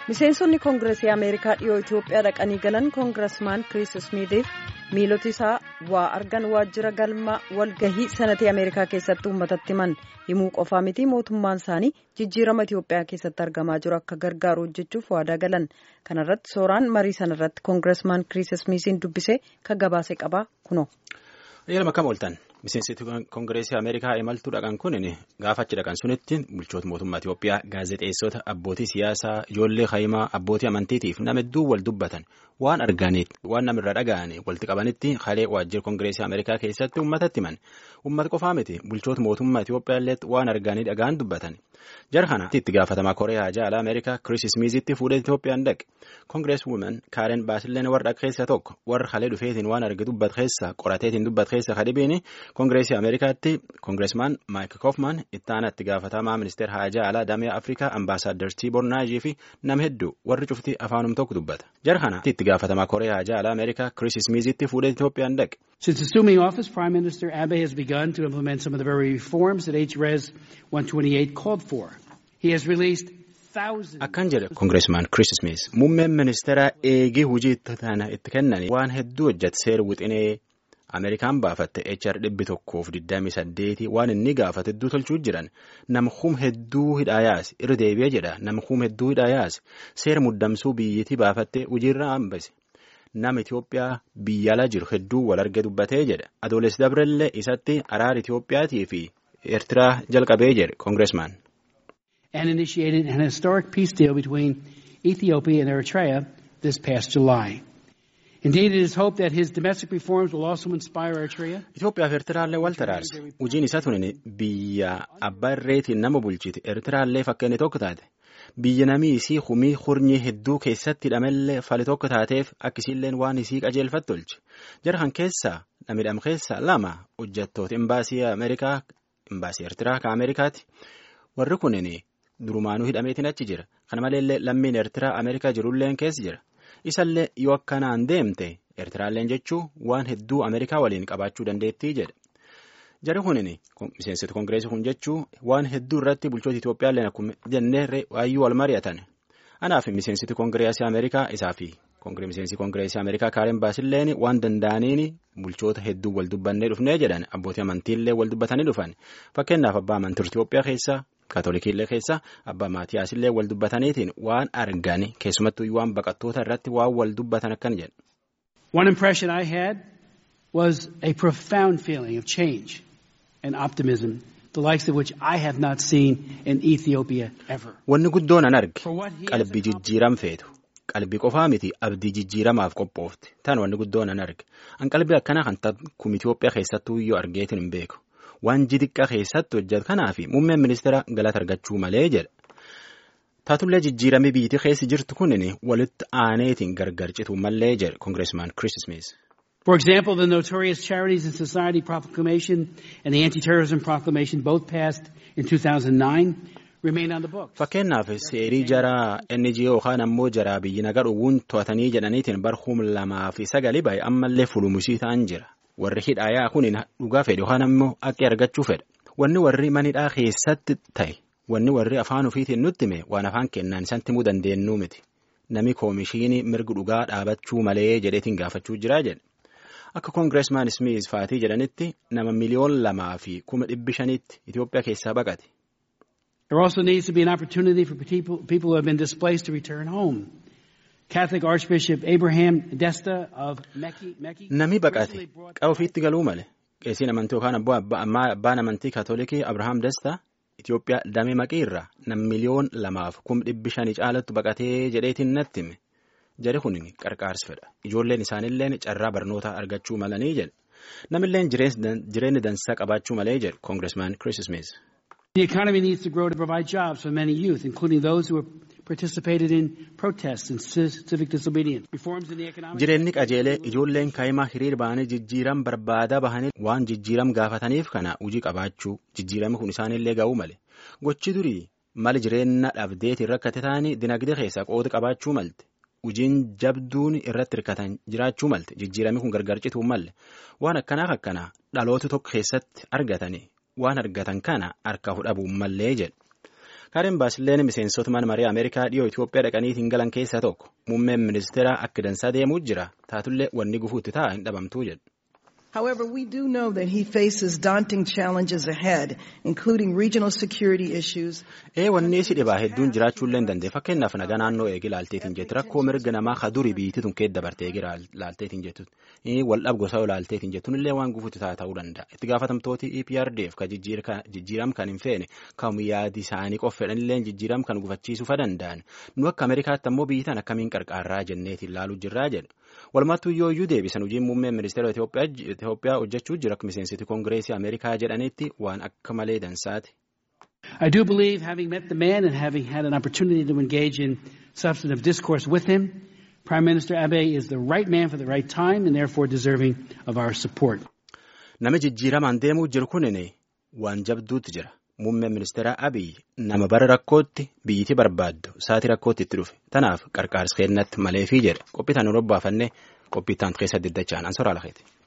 miseensonni koongireesii ameerikaa dhiyoo itiyoophiyaa dhaqanii galan koongiresmaan kiriis ismiitiif miiloti isaa waa argan waajjira galma walgahii sanatii ameerikaa keessatti uummatatti himan himuu qofaa miti mootummaan isaanii jijjiirama itiyoophiyaa keessatti argamaa jiru akka gargaaru hojjechuuf waadaa galan kanarratti sooraan marii sanarratti koongiresmaan kiriis ismiitiin dubbisee kan gabaase qabaa kuno. Yeroo akkam ooltan miseensi koongireesii Ameerikaa imaltuu dhaqan kun gaafa achi dhaqan sunitti bulchoota mootummaa Itiyoophiyaa gaazexeessota abbootii siyaasaa ijoollee hayimaa abbootii amantiitiif nama hedduu wal dubbatan waan arganiit waan namirra dhaga'an walitti qabanitti halee waajjira koongireesii Ameerikaa keessatti uummatatti himan uummata qofaa miti bulchoota mootummaa Itiyoophiyaa illee waan arganii dhagaan dubbatan jara kana itti gaafatamaa koreeyaa jaalaa Ameerikaa Kiriis Ismiizitti fuudhee Itiyoophiyaan dhaqe koongirees wuumen kaaren baasilleen warra keessa tokko warra halee dhufeetiin waan arge dubbat keessa qorateetiin dubbat keessa kadhibiin koongireesii Ameerikaatti koongireesmaan Maayik Koofman ittaana itti gaafatamaa ministeera haajaa alaa damee Afrikaa ambaasaaddar Tiibor Naajii fi nama hedduu warri cufti afaanum tokko dubbata jara kana itti gaafatamaa koreeyaa haajaa alaa Ameerikaa Kiriis Ismiizitti fuudhee Itiyoophiyaan dhaqe. Since assuming office, Prime Minister Abe has begun to implement some of the very reforms that HRES 128 called for. He has released thousands. Akkan jedhe koongireesmaan Kiriis Ismiiz muummeen ministeeraa eegii hojii tana itti kennan waan hedduu hojjete seera wixinee Ameerikaan baafatte HR dhibbi tokkoof digdamii saddeeti waan inni gaafate hedduu tolchuu jiran nama hum hedduu hidhaa yaase irra deebi'ee jedha nama hum hedduu hidhaa yaase seera muddamsuu biyyittii baafatte hojiirra hambise. nama Itiyoophiyaa biyya ala jiru hedduu wal arge dubbatee jedha adoolessi dabrellee isatti araara Itiyoophiyaatii fi Eertiraa jalqabee jedhe koongireesmaan. And initiated an historic peace deal between Ethiopia and Eritrea this past July. Indeed, it is hoped that his domestic reforms will also inspire Eritrea. Itoophiyaa fi Eertiraallee wal taraarse hojiin isaa tuni biyya abbaa irreetiin nama bulchite Eertiraallee fakkeenya tokko taate. biyya namii isii humii hurnii hedduu keessatti hidhamellee fali tokko taateef akkisiilleen waan isii qajeelfatti tolche jara kan keessaa namidham keessaa lama hojjettoota imbaasii ameerikaa imbaasii eertiraa ka ameerikaati warri kunin durumaanuu hidhameetiin achi jira kana maleellee lammiin eertiraa ameerikaa jirulleen keessa jira isallee yoo akkanaan deemte eertiraalleen jechuu waan hedduu ameerikaa waliin qabaachuu dandeettii jedhe. Jari kunin miseensota koongireesii kun jechuun waan hedduu irratti bulchoota Itoophiyaallee akkuma jennee waayyuu wal mari'atan. Anaaf miseensoti koongireesii Ameerikaa isaa fi miseensi koongireesii Ameerikaa Kaaren Baasilleen waan danda'aniin bulchoota hedduu wal dubbannee dhufnee jedhan abbootii amantiillee wal dubbatanii dhufan. Fakkeenyaaf abbaa amantii Itoophiyaa keessaa Kaatolikiillee keessaa abbaa Maatiyaasillee wal dubbataniitiin waan argan keessumattuu waan baqattoota irratti waan wal dubbatan akkan jedhu. One impression I had was a profound feeling of change. and optimism, the likes of which I have not seen in Ethiopia ever. Wanni guddoon an arge qalbii jijjiiram feetu qalbii qofaa miti abdii jijjiiramaaf qophoofte tan wanni guddoon an arge an qalbii akkanaa kan takkum Itoophiyaa keessattuu iyyuu argeetin hin beeku waan jidiqqa keessatti hojjetu kanaafi muummeen ministeera galata argachuu malee jedha. Taatullee jijjiiramee biyyattii keessa jirtu kunin walitti aaneetiin gargar cituu malee jedhe koongireesmaan Kiriis Ismiis. For example, the notorious Charities and Society Proclamation and the Anti-Terrorism Proclamation, both passed in 2009, remain on the books. Fakkeenyaaf seerii jaraa NGO yookaan ammoo jaraa biyyi nagaa dhowwuun to'atanii jedhaniitiin barhum lamaa fi sagalii baay'ee ammallee fulumusii ta'an jira. Warri hidhaayaa kun dhugaa fedhe yookaan ammoo akka argachuu fedha. Wanni warri manidhaa keessatti ta'e wanni warri afaan ofiitiin nutti hime waan afaan kennaan isatti himuu dandeenyu miti. Nami koomishinii mirga dhugaa dhaabachuu malee jedheetiin gaafachuu jira jedhe. Akka koongireesmaan Ismiis faatii jedhanitti nama miliyoon lamaa fi kuma dhibbi shaniitti Itoophiyaa keessaa baqate. There also needs to be an opportunity for people, people who have been displaced to return home. Catholic Archbishop Abraham Desta of Mekki. Mekki Nami baqate qaba ofiitti galuu male. Qeesiin amantii yookaan abbaan amantii kaatolikii Abrahaam Desta Itoophiyaa damee maqii irraa nam miliyoon lamaaf kuma dhibbi shanii caalatti baqatee jedheetiin natti hime. Jari kun qarqaarsa fedha. Ijoolleen isaaniillee carraa barnootaa argachuu malanii jedhe. Namilleen jireenya dansaa qabaachuu malee jedhe koongireesmaan Kiriis Ismiis. The economy needs to grow to provide jobs for many youth, including those who have participated in protests and civic disobedience. Reforms in the economic... Jireenyi qajeelee ijoolleen kaa'imaa hiriir bahanii jijjiiram barbaadaa bahanii waan jijjiiram gaafataniif kana hojii qabaachuu jijjiirami kun isaanillee ga'uu male. Gochi durii mali jireenya dhabdeetiin rakkate ta'anii dinagdee keessaa qooda qabaachuu malte. Hojiin jabduun irratti hirkatan jiraachuu malte jijjiirami kun gargar cituu malle waan akkanaaf akkanaa dhaloota tokko keessatti argatanii waan argatan kana harka fudhabuu mallee jedhe Kaaren Baasileen miseensota mana marii Ameerikaa dhiyoo Itoophiyaa dhaqaniitiin galan keessaa tokko muummeen ministeera akka dansaa deemuu jira taatullee wanni gufuutti ta'a hin dhabamtuu jedhu. However, we do know that he faces daunting challenges ahead, including regional security issues. Ee wanni si dhibaa hedduun jiraachuullee hin dandeenye fakkeenyaaf nagaa naannoo eegi laalteetiin jettu rakkoo mirga namaa ka durii biyyittii tun keessa dabartee eegi laalteetiin jettu wal dhabgosaa laalteetiin jettuun illee waan gufuutti ta'a ta'uu danda'a itti gaafatamtooti EPRDF ka jijjiiram kan hin feene kan yaadi isaanii qofa fedhanillee jijjiiram kan gufachiisuufa danda'an nu akka Ameerikaatti ammoo biyyitaan akkamiin qarqaarraa jenneetiin laaluu jirraa jedhu. Walumattuu yoo iyyuu deebisan hojiin muummeen ministeera Itoophiyaa hojjechuu jira akka miseensiti koongireesii Ameerikaa jedhanitti waan akka malee dansaati. I do believe having met the man and having had an opportunity to engage in substantive discourse with him, Prime Minister Abe is the right man for the right time and therefore deserving of our support. Nama jijjiiramaan deemuu jiru kunin waan jabduutti jira. Muummeen ministeera Abiy nama bara rakkootti biyyiti barbaaddu sa'aatii rakkootti itti dhufe tanaaf qarqaarsa kennatti maleefii jedha qophii tan robbaafanne qophii itti keessatti diddachaan an soraa lakeeti.